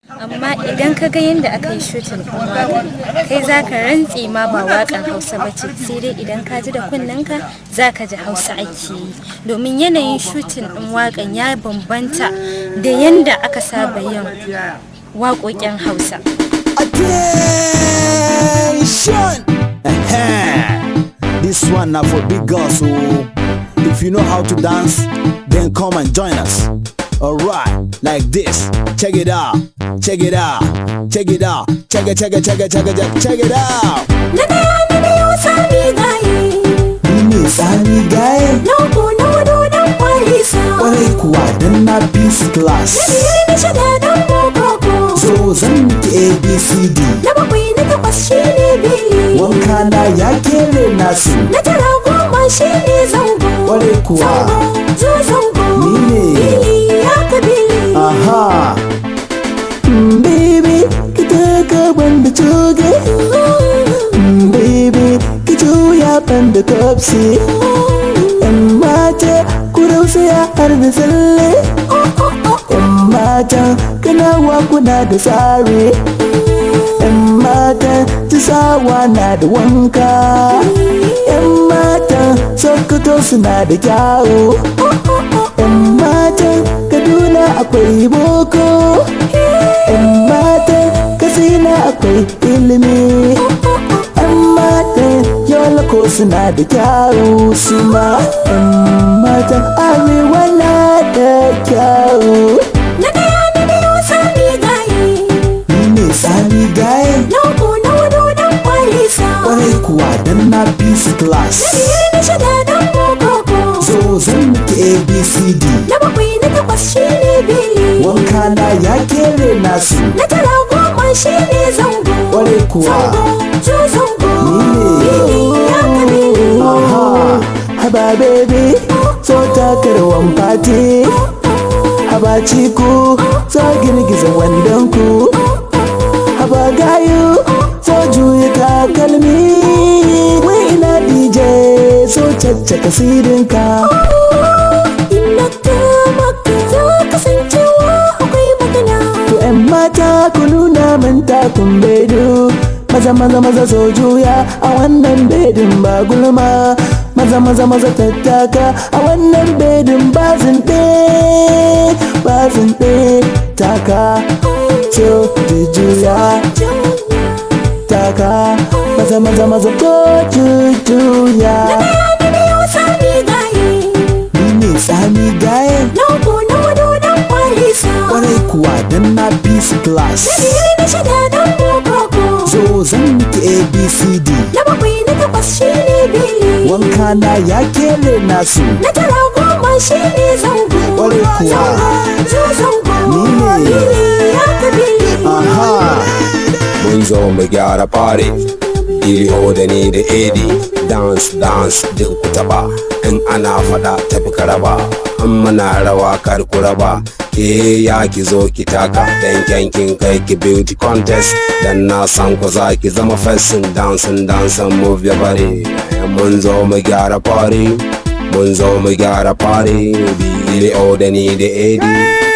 amma idan ka ga yadda aka yi shutin ɗin waƙar kai za ka rantse ma ba waƙar hausa ba ce sai dai idan ka ji da kunnenka za ka ji hausa ake yi domin yanayin shutin ɗin waƙan ya bambanta da yadda aka saba yin waƙoƙin hausa Attention! this one now for big girls, so if you know how to dance, then come and join us. Alright, like this. Check it out, check it out, check it out, check it, check it, check it, check it, check, check it out. Na ɗaya na biyu sami gaye Ni ne Sani Gaye, Na uku na hudu dan kwalisa kwarai kuwa dan na peace Na class. biyar na shida dan bokoko So zan miki ABCD, Na bakwai na takwas shi ne bili wanka na ya kere nasu. Na tara goma shi ne zango Kwarai kuwa. Zango zo zango Ni ne. Bili ya ka bili Aha. Mm, Baby, ki taka banda coge. Mm, Baby, ki juya banda kopsi. Yan mata, ku rausaya har da tsalle. Yan mata, kanawa kuna da tsari. Yan mata, tisawa na da wanka. Yan mata, sokoto suna da kyawu. Yan matan Kaduna akwai boko Yan matan Katsina akwai ilimi Yan matan Yola ko suna da kyawu suma Yan matan Arewa na da kyawu Na ɗaya na biyu sami gaye Ni ne Sani Gaye Na uku na hudu dan kwalisa Kwarai kuwa dan na peace class biyar na shida dan bokoko So zan miki ABCD Na bakwai na takwas shi ne bili Wanka na ya kere nasu Na tara goma shi ne zango Kwarai kuwa Zango zo zango Ni ne. Bili ya ka bili Aha, haba baby, so takarwan fati. Haba ciku, so girgiza wandonku. Haba gayu, so juya takalmi. Wai ina DJ, so caccaka sidinka. Ina ta maka za kasancewa akwai magana To ‘yan mata ku nuna min takun bedu. Maza maza maza so juya a wannan bedin ba gulma. Maza maza maza tattaka a wannan bedin ba zinde. Ba zinde taka so juya taka. Maza maza maza ko juya. Na biyu sami gaye Ni ne Sani Gaye. Na uku na hudu dan kwalisa Kwarai kuwa dan na peace class. biyar na shida dan bokoko So zan miki ABCD. Na bakwai na takwas shi ne bili wanka na ya kere nasu Na tara goma shi ne zango Kwarai kuwa. Zo zango Ni ne. Bili ya ka bili aha mun zo mu gyara fare iri da ni da edi dance dance duk ku taba in ana fada tafi karaba in muna rawa kar ku raba ke ya ki zo ki taka dan kyankin kai ki beauty contest dan na san ku za ki zama fesin dancing dancing move your body mun zo mu gyara fare mun zo mu gyara fare iri da ni da edi